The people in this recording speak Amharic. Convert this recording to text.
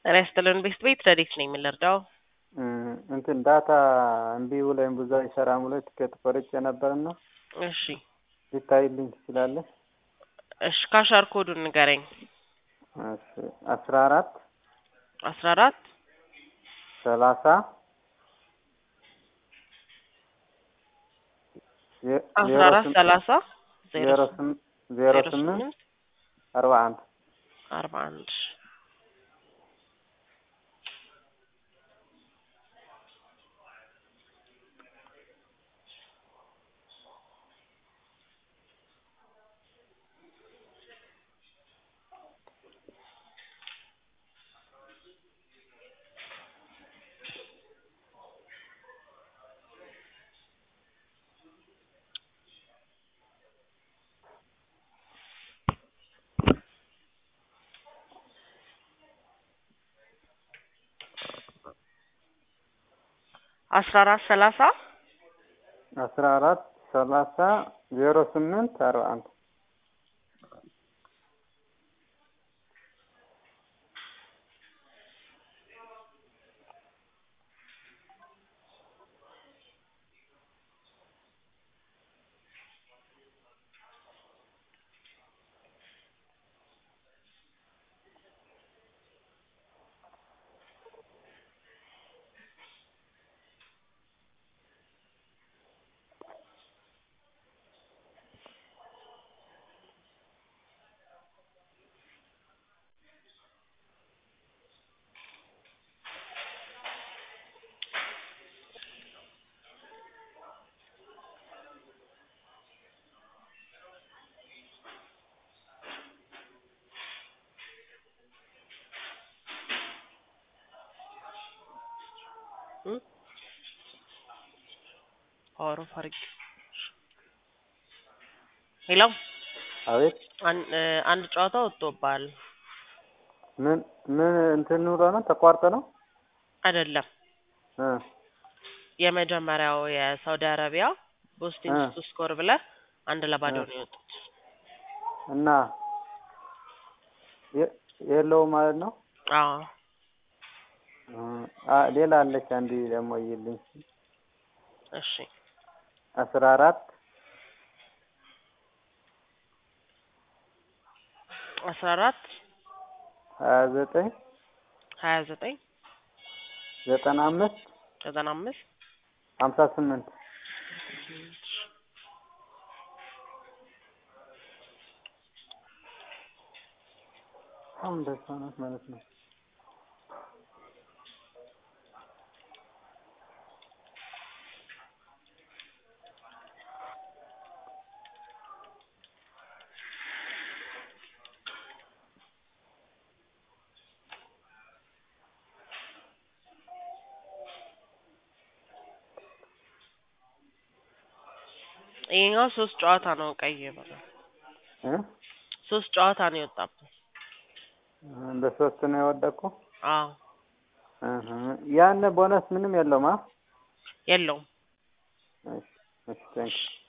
ጤና ይስጥልን ቤት ቤት ረዲት ነኝ የምንረዳው እንትን ዳታ እምቢ ብሎኝ ብዙ አይሰራም ብሎ ትኬት ቆርጬ ነበርና እሺ ሊታይልኝ ትችላለህ? እሺ ካሻር ኮዱን ንገረኝ እሺ አስራ አራት አስራ አራት ሰላሳ አስራ አራት ሰላሳ ዜሮ ስም- ዜሮ ስምንት አርባ አንድ አርባ አንድ አስራ አራት ሰላሳ አስራ አራት ሰላሳ ዜሮ ስምንት አርባ አንድ አወራሁ አድርጌ ሄሎ አቤት አን- እ፣ አንድ ጨዋታ ወጥቶብሃል ምን ምን እንትን ብሎ ነው ተቋርጦ ነው አይደለም እ የመጀመሪያው የሳውዲ አረቢያ ቦስቲን እ። ቱ ስኮር ብለህ አንድ ለባዶ እ። ነው የወጡት እና የ- የለውም ማለት ነው አዎ እ፣ አ ሌላ አለች አንድ ደግሞ ይልኝ እሺ አስራ አራት አስራ አራት ሀያ ዘጠኝ ሀያ ዘጠኝ ዘጠና አምስት ዘጠና አምስት ሀምሳ ስምንት አሁን እንደዛ ናት ማለት ነው። ይሄኛው ሶስት ጨዋታ ነው ቀይ የበላው እ ሶስት ጨዋታ ነው የወጣበት እንደ ሶስት ነው የወደቅኩ። አዎ እህ ያን ቦነስ ምንም የለውም። አ የለውም እሺ እሺ ቴንክ